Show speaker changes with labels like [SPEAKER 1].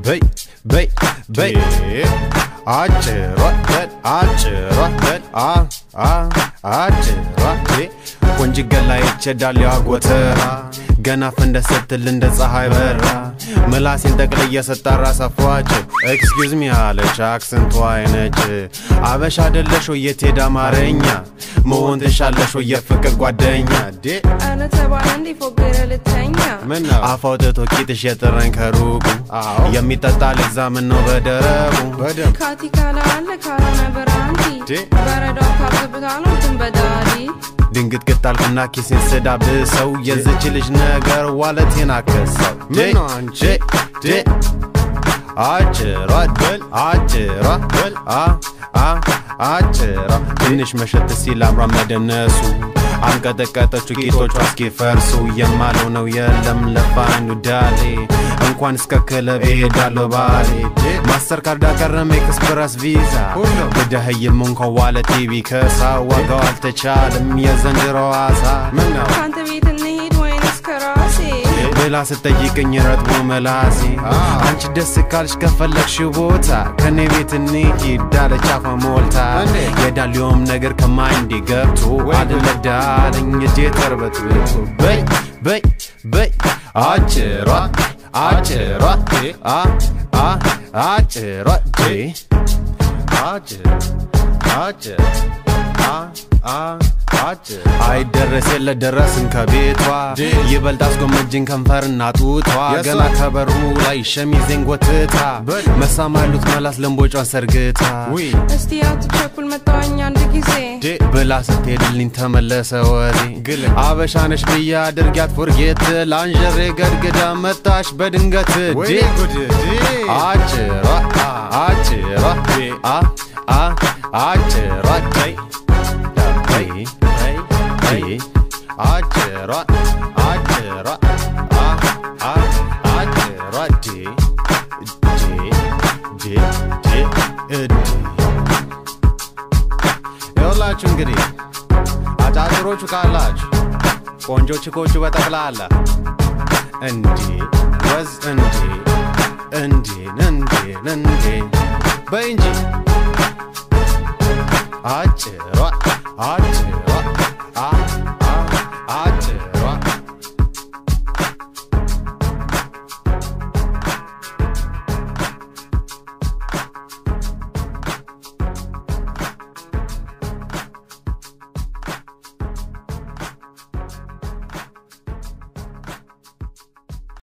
[SPEAKER 1] በይ በይ በይ አጭሯ በል አጭሯ በል አ አ አጭሯ ቆንጅ ገላ ይቸዳል ያጎተራ ገና ፈንደ ስትል እንደ ፀሐይ በራ ምላሴን ጠቅልዬ ስጠራ ሰፏቸው ኤክስኪውዝ ሚ አለች አክሰንቷ አይነች አበሻ አደለሽ ወይ የት ሄደ አማርኛ መሆን ትሻለሽ ወይ የፍቅር ጓደኛ ዴ
[SPEAKER 2] ኧረ ተባለ እንዴ ፎገረ ልተኛ
[SPEAKER 1] ምን ነው አፍ አውጥቶ ቂጥሽ የጥረኝ ከሩቁ የሚጠጣ ልግዛ ምን ነው በደረቡ በደንብ
[SPEAKER 2] ካቲ ካላ አለ ካልሆነ በራንቲ
[SPEAKER 1] ዴ
[SPEAKER 2] በረዶ ካብዝብታ ነው ትንበዳዲ
[SPEAKER 1] ድንግጥ ቅጣልኩና ኪሴን ስዳብሰው የዝች ልጅ ነገር ዋለቴን አከሰው
[SPEAKER 3] ምን ነው አንቺ?
[SPEAKER 1] ዴ አጭሯ በል አጭሯ በል አ አ አጭሯ ትንሽ መሸት ሲል አምሯ መደነሱ አንቀጠቀጠችው ጌጦቿ እስኪፈርሱ የማለው ነው የለም ለፋኑ ዳሌ እንኳን እስከ ክለብ እሄዳለሁ ባሌ ማስተር ካርድ አቀረም ኤክስፕረስ ቪዛ
[SPEAKER 3] ሁሉም
[SPEAKER 1] ብደህይም እንኳን ዋለቴ ቢከሳ ዋጋው አልተቻለም የዘንድሮ አሳ
[SPEAKER 3] ምን ነው
[SPEAKER 2] ከአንተ ቤት እንሄድ ወይንስ ከራሴ
[SPEAKER 1] ብላ ስጠይቅኝ ረጥቦ መላሴ አንቺ ደስ ካልሽ ከፈለግሽው ቦታ ከኔ ቤት እንሂድ አለች አፏ ሞልታ
[SPEAKER 3] እንዴ?
[SPEAKER 1] የዳሊዮም ነገር ከማይንዴ ገብቶ
[SPEAKER 3] ወይ
[SPEAKER 1] አልነዳለኝ እጄ ተርበት ብቶ በይ በይ በይ አጭሯ አጭሯ አ አ አጭሯ ዴ አጭር አጭር አ አ አጭር አይደረስ የለ ደረስን ከቤቷ
[SPEAKER 3] ዴ
[SPEAKER 1] ይበልጥ አስጎመጅን ከንፈርና ጡቷ
[SPEAKER 3] የሷ
[SPEAKER 1] ገና ከበሩ ላይ ሸሚዜን ጎትታ
[SPEAKER 3] በል
[SPEAKER 1] መሳም ያሉት መላስ ለምቦጯን ሰርግታ
[SPEAKER 3] ውይ
[SPEAKER 2] እስቲ አትቸኩል መጣዋኝ አንድ ጊዜ
[SPEAKER 1] ዴ ብላ ስትሄድልኝ ተመለሰ ወሬ
[SPEAKER 3] ግል
[SPEAKER 1] አበሻነሽ ብዬ አድርጊያት ፎርጌት ላንዠሬ ገድግዳ መጣሽ በድንገት
[SPEAKER 3] ወይ
[SPEAKER 1] ዴ
[SPEAKER 3] ጉድ ዴ
[SPEAKER 1] አጭሯ አጭሯ አ አ አጭሯ ዴ ዴ ዴ አጭሯ አጭሯ አ አ አጭሯ ዴ ዴ ዴ ዴ እድ ይኸውላችሁ እንግዲህ አጫጭሮቹ ካላችሁ ቆንጆ ችኮቹ በጠቅላላ እንዴ ወዝ እንዴ እንዴን እንዴን እንዴ በይ እንጂ አጭሯ አጭሯ አ አ አጭሯ